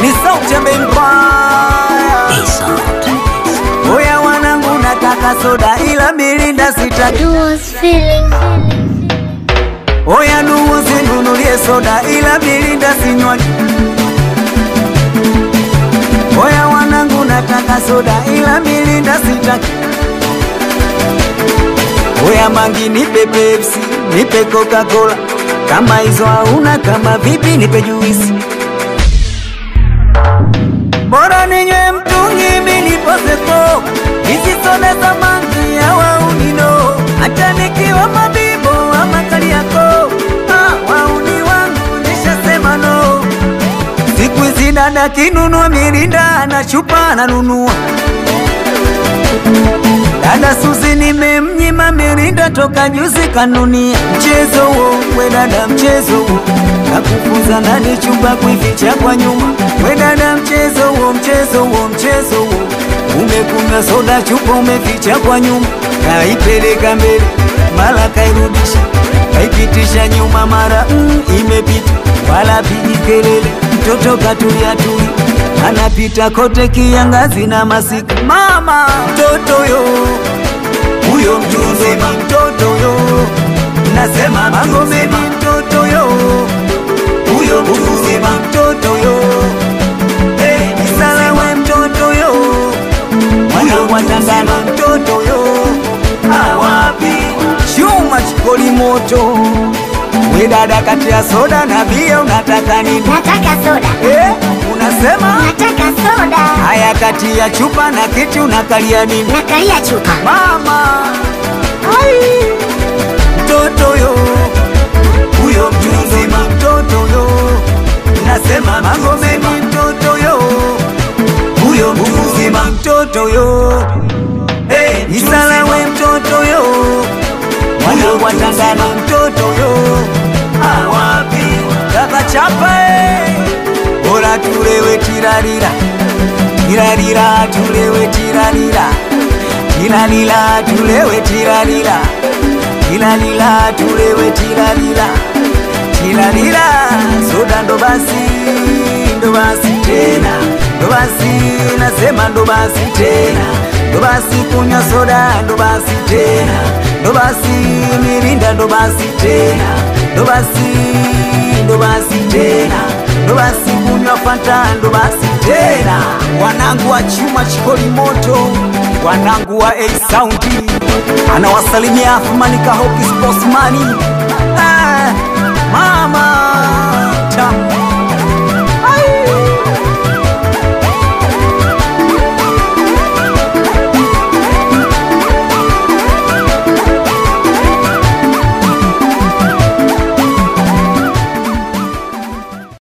ni sauti ya Empire. Oya wanangu, nataka soda ila mirinda sitaki. was feeling Oya ndugu, sinunulie soda ila mirinda sinywaki. Oya wanangu, nataka soda ila mirinda sitaki. Oya mangi, nipe Pepsi, nipe Coca-Cola, kama hizo hauna, kama vipi, nipe juisi. Bora ninywe mtungi, mimi nipoze ko hizi soda za mangi ya waunino, hata nikiwa mabibo ama Kariakoo, ah, wauni wangu nishasema no. Siku hizi dada kinunua mirinda na chupa ananunua. Dada Suzi nimemnyima mirinda toka juzi kanunia. Mchezo huo we dada, mchezo huo kakufunza nani chumba kuificha kwa nyuma. We dada, mchezo huo, mchezo huo, mchezo huo umekunywa soda chupa umeficha kwa nyuma, kaipeleka mbele mara kairudisha, kaipitisha nyuma mara mm, imepita wala pigi kelele, mtoto katulia tuli anapita kote kiangazi na masika. Mama mtoto yo huyo mtu mzima mtoto yo, nasema Magomeni mtoto yo, huyo mtu mzima mtoto yo, hey, Isalawe mtoto yo, mwanangu wa Tandana mtoto yo, awapi chuma chikoli moto we dada, kati ya soda na bia unataka nini? nataka soda Eh, unasema nataka soda haya, kati ya chupa na kiti unakalia nini? nakalia chupa Mama mtoto yo, huyo mtu mzima mtoto yo, nasema Magomeni mtoto yo, huyo mtu mzima mtoto yo, hey, Isalawe mtoto yo, mwanangu wa Tandana mtoto yo, awapi kaka chapa eh, bora tulewe tirarira tirarira tulewe tirarira tirarira tulewe tirarira tirarira tulewe tirarira tirarira soda ndo basi ndo basi tena ndo basi nasema ndo basi tena ndo basi kunywa soda ndo basi tena ndo basi mirinda ndo basi tena ndo basi ndo basi tena ndo basi kunywa fanta ndo basi tena wanangu wa chuma chikoli moto wanangu wa A Sound anawasalimia Athmani Kahoki Sportsmani ah, mama